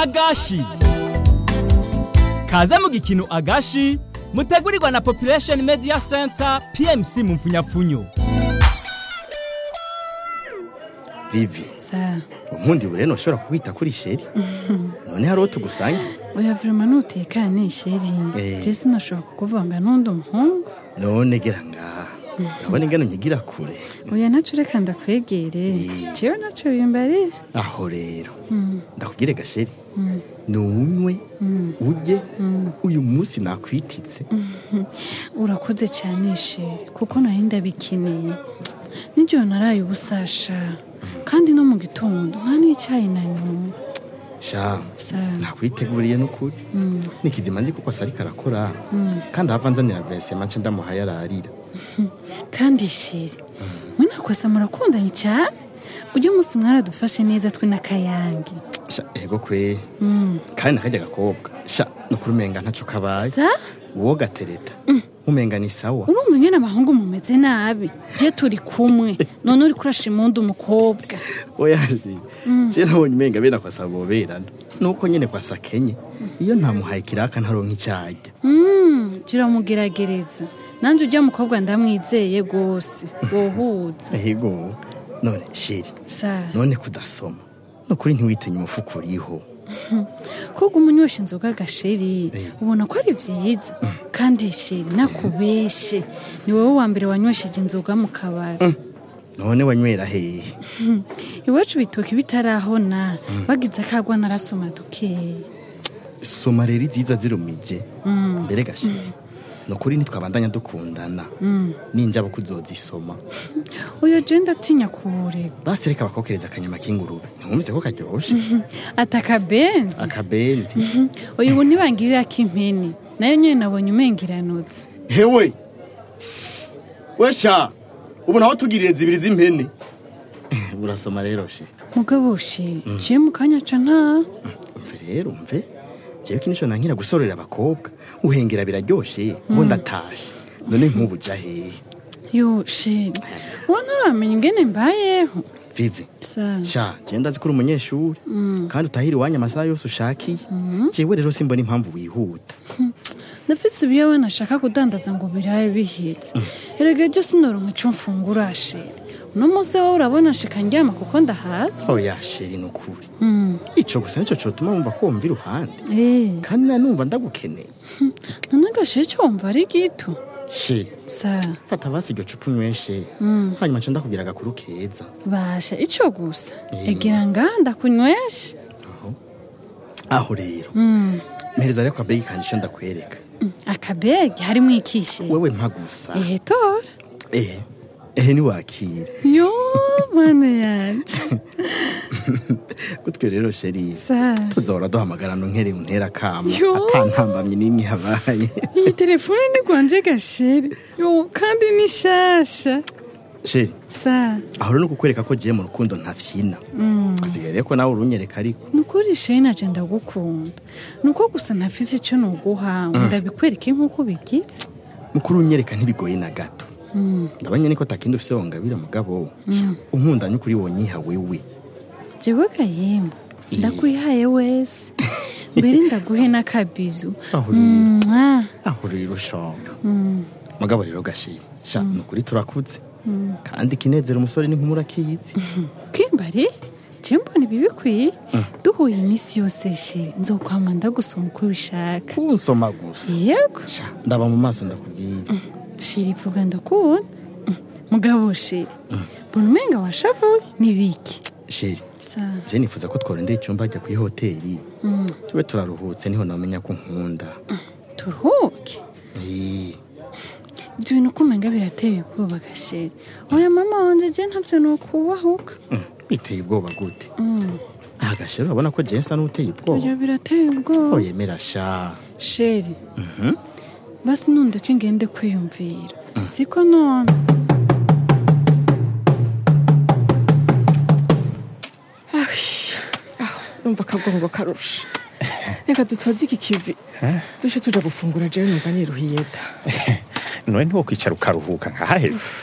agashi kaze mu gikino agashi mutegurirwa na population media center pmc mu mfunyapfunyo vivi sa unkundi bure ntushobora kukwita kuri sheri none hari uwo tugusange oya vrema nutekane sheri Eh. je sinashobora kukuvanga n'undi umuhungu none gera ngaha urabona ingano nyigira kure oya naco reka ndakwegere jewe naco bimbari aho rero ndakubwire gasheri nunywe ujye uyu munsi nakwititse urakoze cyane sheri kuko nari ndabikeneye nijoro naraye ubusasha kandi no mu gitondo nta n'icyayi nanywa sha sa nakwiteguriye n'ukuri nikizima nzi kuko asariko arakora kandi ahava nzanira vesema nce ndamuhaye ararira kandi sheri mwe nakosa murakundanye cyane ujya umunsi mwaradufashe neza twe n'akayange sha ego kwe kandi nakajya agakobwa sha nukuri umenga ntaco kabaye sa uwo gatereta umenga ni sawa urumva nyine abahungu mumeze nabi je turi kumwe none uri kurasha imundi umukobwa oyaje je nabonye umenga bene akwasa boberana nuko nyene kwasa kenye iyo ntamuhaye kiraka ntaronka icyajya Mm, kiramugeragereza nanjye ujya mukobwa ndamwizeye rwose wohuza ego none sheri sa none kudasoma nukuri ntiwitinye umufuka uriho koga umunywesha inzoga gasheri Eh. ubona ko ari byiza kandi sheri nakubeshe ni wowe wa mbere wanywesheje inzoga mu kabari none wanywera hehe iwacu bitoki bitarahona bagize akagwa narasoma dukeya soma rero iziza zirumije mbere gasheri nukuri ntitwabandanya dukundana ninjaba kuzozisoma oya je ndatinya kuwurega basi reka bakokereza akanyama k'ingurube ntiwumvise ko karyoshe atakabenzi akabenzi oya ubu ntibangirira ko impene nayo nyine nabonye umengiranutse hewe we sha ubu naho tugirire zibiri z'impene urasoma rero she mugabo she je mu kanya ca nta umve rero umve jewe kinisho nankira gusorera abakobwa uhengera biraryoshe ubu ndatashe none nk'ubu ja hehe yo sheri uwo nturamenya ingene mbayeho vivi sa sha jewe ndazi ko uri umunyeshuri kandi utahira iwanyu amasaha yose ushakiye jewe rero simbona impamvu wihuta ndafise ibiyobe nashaka kudandaza ngo birabe bihetse erega ejo sinoronka ico mfungura sheri uno munsi wowe urabona shika ndyama kuko ndahaza oya sheri nukuri ico gusa nico cotuma wumva ko wumva iruhande Eh, kandi nanumva ndagukeneye none gasheri co wumva ari gito sheri sa fata basi iryo cupa unyweshe hanyuma nca ndakubwira agakuru keza basha ico gusa Eh. egira ngaha ndakunywesha aho rero mpereza rero akabegi kanje ico ndakwereka akabege harimo ikishe wewe mpa gusa ehe tora ehe ehe niwakire yo mana yanje gutwe rero sheri sa tuzahora duhamagarana unkere untera kamo Yo. atantambamye n'imwe habaye iyi telefone ni gwanje gasheri yo kandi ni shasha sheri sa aho rero ni ukukwereka ko giye mu rukundo ntafyina asigaye rero ko nawe urunyereka ariko nukuri sheri naje ndagukunda nuko gusa ntafise ico noguha ngo ndabikwereke nk'uko bigize mukuru unyereka ntibigoye na gato ndabonye niko takindi ufise wongabira mugabo unkundanye ukuri wonyiha wewe jewe gahemba ndakwihaye wese mbere ndaguhe n'akabizu Aho rero. Mwah. aho rero shaka mugabo rero gashiri sha ni ukuri turakuze kandi ikinezera umusore n'inkumi akizi kimbari je mbona ibi bikwiye duhuye iminsi yose sheri nzokwama ndagusoma uko ubishaka kunsoma gusa yego sha ndaba mu maso ndakubwira sheri vuga ndakubona Mm, mugabo sheri mbona umenga washavuye nibiki sheri sa je nifuza ko tworondera icyumba ajya ku ihoteli tube turaruhutse niho namenya ko nkunda turuhuke Eh, ibyo bintu uko umenga birateye ubwoba gasheri oya mama wanje je ntavyo nokubahuka mm, biteye ubwoba gute aha gasheri urabona ko jensa n'uteye ubwoba ibyo birateye ubwoba oyemera sha sheri basi nundeke ngende kwiyumvira siko none numva akagongo karusha reka dutoze iki kivi dushe tuja gufungura jewe numva niruhiye da none ntiwokwicara ukaruhuka nkahaheze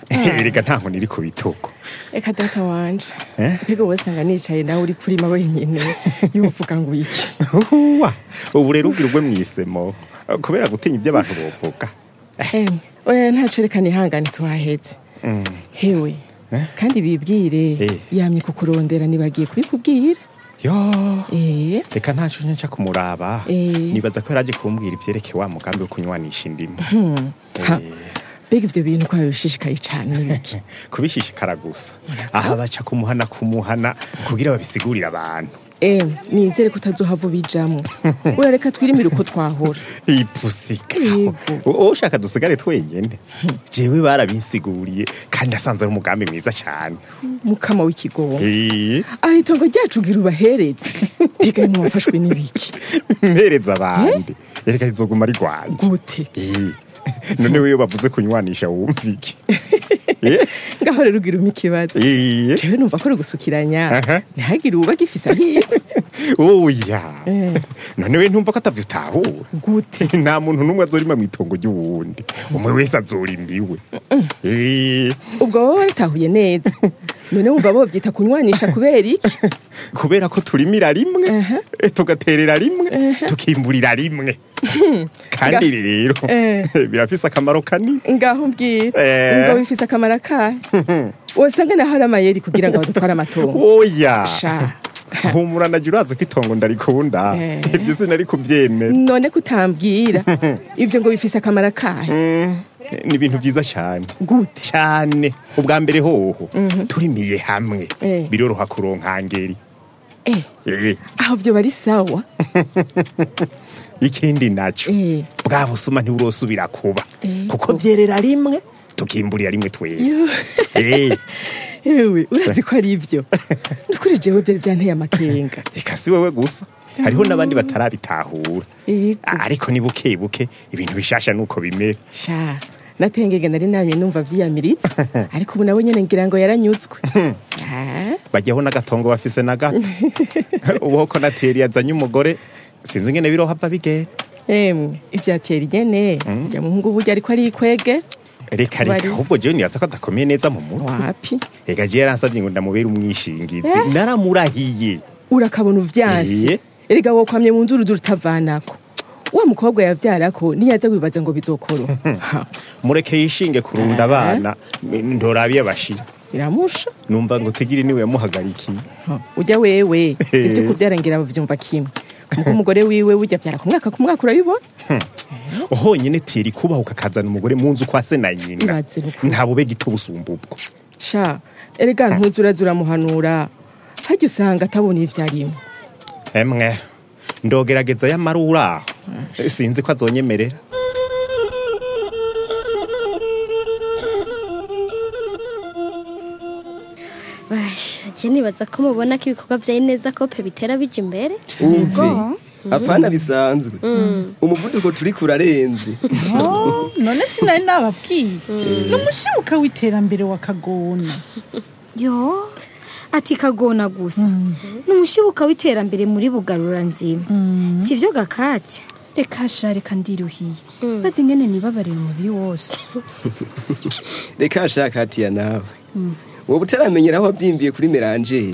erega nta nkoni iri ku bitugu reka data wanje Eh? mbega wowe usanga nicaye nawe uri kurima wenyine yuvuga ngo iki Uwa, ubu rero ubwira ugwe mwisemo kubera gutinya ibyo abantu bovuga emwe oya ntaco reka nihangane tuhaheze hewe kandi bibwire Eh. yamye kukurondera nibagiye kubikubwira yo eh reka ntaco nca kumuraba Eh. nibaza ko yaraje kumbwira ivyerekeye wa mugambi wo kunywanisha indimu ha mbega ivyo bintu ko bishishikaye cane nibiki kubishishikara gusa aha baca kumuhana kumuhana kugira babisigurire abantu emwe nizere ko utazohava ubijamwo urareka twirimire uko twahora ipusika Yego. wowe ushaka dusigare twenyene jewe barabinsiguriye kandi asanze ari umugambi mwiza cane mukama w'ikigongo Eh, aho itongo ryacu gira ubahereze mbega ntiwafashwe n'ibiki mpereza abandi ereka rizoguma rigwanje gute Eh, none wewe bavuze kunywanisha wumva iki Eh, ngaho rero ugira umpa ikibazo eh, jewe numva ko uri gusukiranya Aha. ntihagire uba gifise ahiwe oya Eh. none we ntumva ko atavyo utahura gute nta muntu n'umwe azorima mw'itongo ry'uwundi umwe wese azorimba iwe Eh, ubwo wowe waratahuye neza none wumva bovyita kunywanisha kubera iki kubera ko turimira rimwe eh, tugaterera rimwe tukimburira rimwe kandi Nga- rero Eh. birafise akamaro kanini ngaho mbwira Eh. ngo bifise akamaro akahe wosanga naho ari amayeri kugira ngo badutware amatongo oya sha humura naje urazi ko itongo ndarikunda Eh. ibyo sinari kubyemera none kutambwira ivyo ngo bifise akamaro akahe Mm, ni ibintu byiza cyane gute cyane ubwa mbere hoho turimiye hamwe Eh. biroroha kuronka ngeri eh Eh, aho vyo bari sawa ikindi naco Eh. bwa busuma ntiburosubira kuba Eh. kuko byerera rimwe tukimburira rimwe twese Eh, ewe urazi ko ari ivyo nukuri jewe vyari vyanteye amakenga eka si wewe gusa hariho n'abandi batarabitahura Yego. ariko ni buke buke ibintu bishasha nuko bimera sha natengege nari namye numva vyiyamiritse ariko ubu nawe nyene ngira ngo yaranyuzwe Ah, bajyaho n'agatongo bafise na gato ubuho ko nateri yazanye umugore sinzi ingene birohava bigenda emwe ivyatera igene ja muhungu burya ariko ari ikwege reka Bari. reka ahubwo jewe nibaza ko adakomeye neza mu mutwe wapi ega jewe yaransavye ngo ndamubere umwishingizi naramurahiye urakabona uvyanse Eh. erega wokwamye mu nzuru utavanako wa mukobwa yavyarako niyaza wibaza ngo bizokoroha Ha, mureke yishinge kurunda abana ndorabiye bashira iramusha numva ngo tigiri niwe yamuhagarikiye Ha, ujya wewe ivyo kuvyara ngira bavyumva kimwe muko umugore wiwe burya vyara ku mwaka ku mwaka urabibona honyine teri kubahuka akazana umugore mu nzu kwa se na nyina Ibaze n'ukuri. nta bube gito busumba ubwo sha erega ntuzi uraza uramuhanura harya usanga atabona ivyo arimo emwe ndogerageza yamara uraho sinzi ko azonyemerera basha je nibaza ko mubona ko ibikorwa bya neza kope bitera bija imbere umve apana bisanzwe umuvuduko turi kurarenze Oh, none sinari nababwiye n'umushibuka w'iterambere wa kagona yo ati kagona gusa n'umushibuka w'iterambere muri bugarura nzima sivyo gakatya reka sha reka ndiruhiye maze ingene nibabarira umubiri wose reka nshaka hatiya nawe wowe utaramenyera aho wabyimbiye kuri merangeri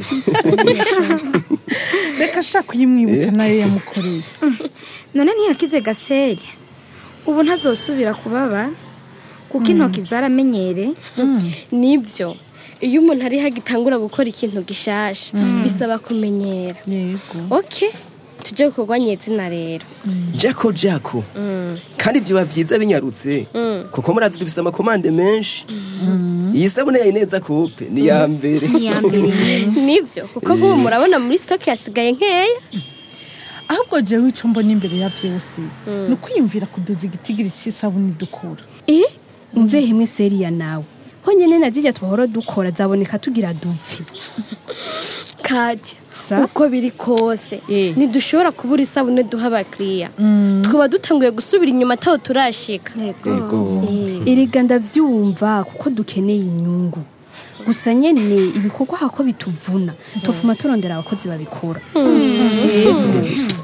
reka ashaka kuyimwibutsa nayo yamukoreye none ntiyakize gaseri ubu ntazosubira kubaba kuko intoki zaramenyere nibyo iyo umuntu ari hagitangura gukora ikintu gishasha bisaba kumenyera yego oke tujye gukorwa nyezina rero jako jako kandi byoba byiza binyarutse kuko murazi dufise amakomande menshi iyi sabune yayi neza kope ni iya mbere ntiyambere nyine nibyo kuko nk'ubu murabona muri sitoke hasigaye nkeya ahubwo jewe ico mbona imbere ya vyose ni ukwiyumvira kuduza igitigiri c'isabuni dukura eh umve himwe seriya nawe honyine na zirya twahora dukora zaboneka tugira dupfi kajya Sa? uko biri kose Eh. ntidushobora kubura isabune duha abakiriya twaba dutanguye gusubira inyuma ataho turashika yego erega ndavyumva kuko dukeneye inyungu gusa nyene ibikorwa hako bituvuna tufuma turondera abakozi babikora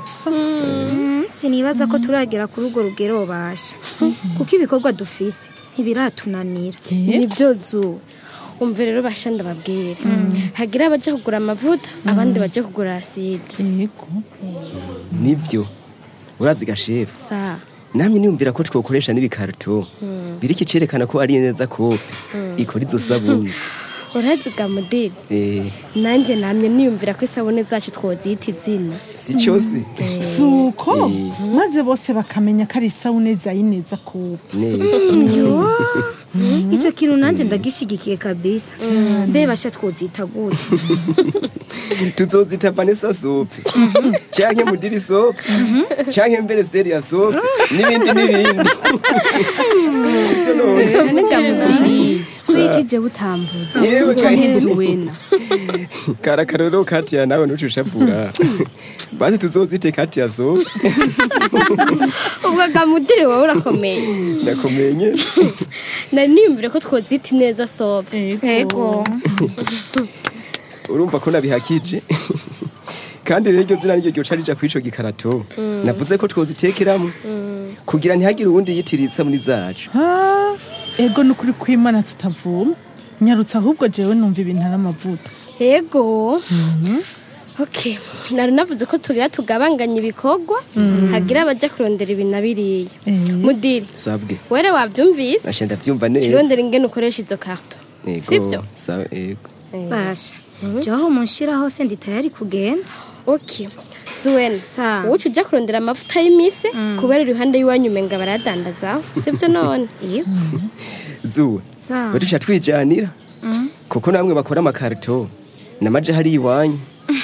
Mm, sinibaza ko turagera kuri urwo rugero basha kuko ibikorwa dufise ntibiratunanira nibyo zu umva rero basha ndababwira hagira abaje kugura amavuta abandi baje kugura aside yego nibyo urazi gashefu sa namwe niyumvira ko twokoresha n'ibikarito biri kicerekana ko ari neza kope ikora izo sabuni urazi ga mudiri Eh, nanjye namye niyumvira ko isabune zacu twozita izina si cyose si uko maze bose bakamenya ko ari isabune zayineza kuba neza icyo kintu nanjye ndagishigikiye kabisa mbe basha twozita gute tuzozita vanessa sope canke mudiri sope canke mbere seria sope n'ibindi n'ibindi sibyo none none ga mudiri ko ikije butambuza Yewe canke kandi. zuwena karakaroro katiya nawe ntucushapura basi tuzozite katiya sope ubwo ga mudiri wowe urakomeye ndakomenye nari niyumvira ko twozita ineza sobe ego urumva ko nabihakije kandi rero iryo zina niryo ryoca rija kw'ico gikarato navuze ko twozitekeramo kugira ntihagire uwundi yitiritsa muri zacu Ha, ego ni ukuri kw'imana tutavuma nyarutse ahubwo jewe numva ibintu ari amavuta yego ok nari navuze ko tugira tugabanganya ibikorwa hagira abaja kurondera ibi na biriya mudiri sabwe were wabyumvise nashe ndavyumva neza kirondera ingene ukoresha izo karto Ego, sibyo sawa ego basha jaho munshira hose ndi tayari kugenda ok zuwena Sa. uwuca uja kurondera amavuta y'imise kubera iruhande y'iwanyu umenga barayadandazaho sibyo none yego zuwe Sawa. batusha twijanira kuko namwe bakora amakarito namaje hari iwanyu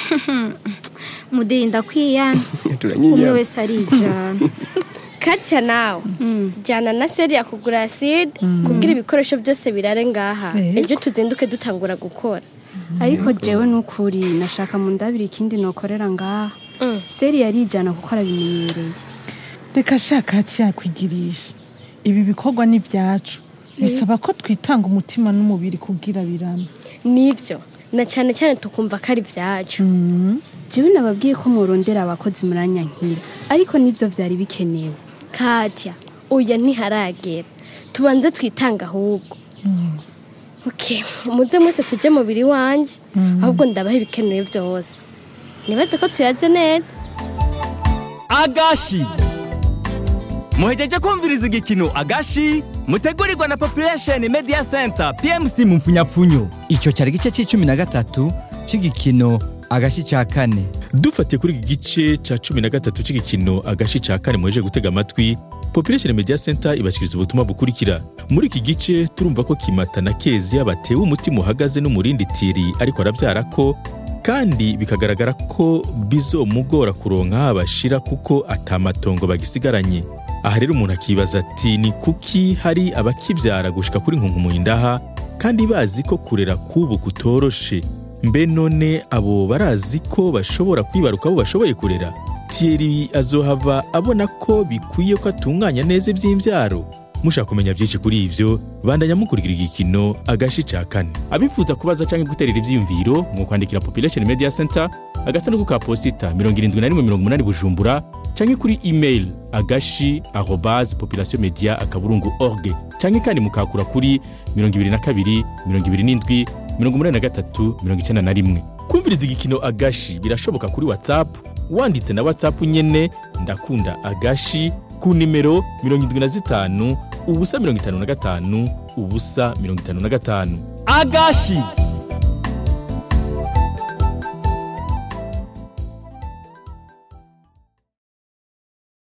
mudiri ndakwiyana umwe turanyinya wese arijana katya nawe jana na seri ya kugura aside kugira ibikoresho byose birare ngaha Yego. ejo tuzinduke dutangura gukora ariko jewe nukuri nashaka mu ndabiri ikindi nokorera ngaha seri yarijana kuko arabimenyereye reka shaka hati yakwigirisha ibi bikorwa ni ibyacu bisaba ko twitanga umutima n'umubiri kubwira birame nibyo na cyane cyane tukumva ko ari ibyacu jewe nababwiye ko murondera abakozi muranya nkira ariko nivyo vyari bikenewe katya oya ntiharagera tubanze twitanga ahubwo ok muze mwese tujye mu biri wanjye ahubwo ndabaha ibikenewe byose nibaze ko tuyaze neza agashi muhejeje kumviriza igikino agashi mutegurirwa na population media center pmc mu mfunyapfunyo icyo cyari igice cy'icumi na gatatu cy'igikino agashi cya kane dufatiye kuri iki gice cya cumi na gatatu cy'igikino agashi cya kane muheje gutega amatwi population media center ibashyikiriza ubutumwa bukurikira muri iki gice turumva ko kimata na keziya batewe umutima uhagaze n'umurindi tiri ariko arabyara ko kandi bikagaragara ko bizomugora kuronka aho bashira kuko atamatongo bagisigaranye aha rero umuntu akibaza ati ni kuki hari abakibyara gushika kuri nkunkumuhindaha kandi bazi ko kurera k'ubu kutoroshe mbe none abo barazi ko bashobora kwibaruka abo bashoboye kurera Thierry azohava abona ko bikwiye ko atunganya neza iby'imbyaro mushaka kumenya byinshi kuri ivyo bandanya mukurikira igikino agashi ca kane abifuza kubaza canke guterera ivyiyumviro mu kwandikira population media center agasanduku ka posita 7180 bujumbura canke kuri email agashi arobase population media akaburungu org canke kandi mukakura kuri 22 27 83 91 kumviriza igikino agashi birashoboka kuri whatsapp wanditse na whatsapp nyene ndakunda agashi ku nimero 75 ubusa 55 ubusa 55 agashi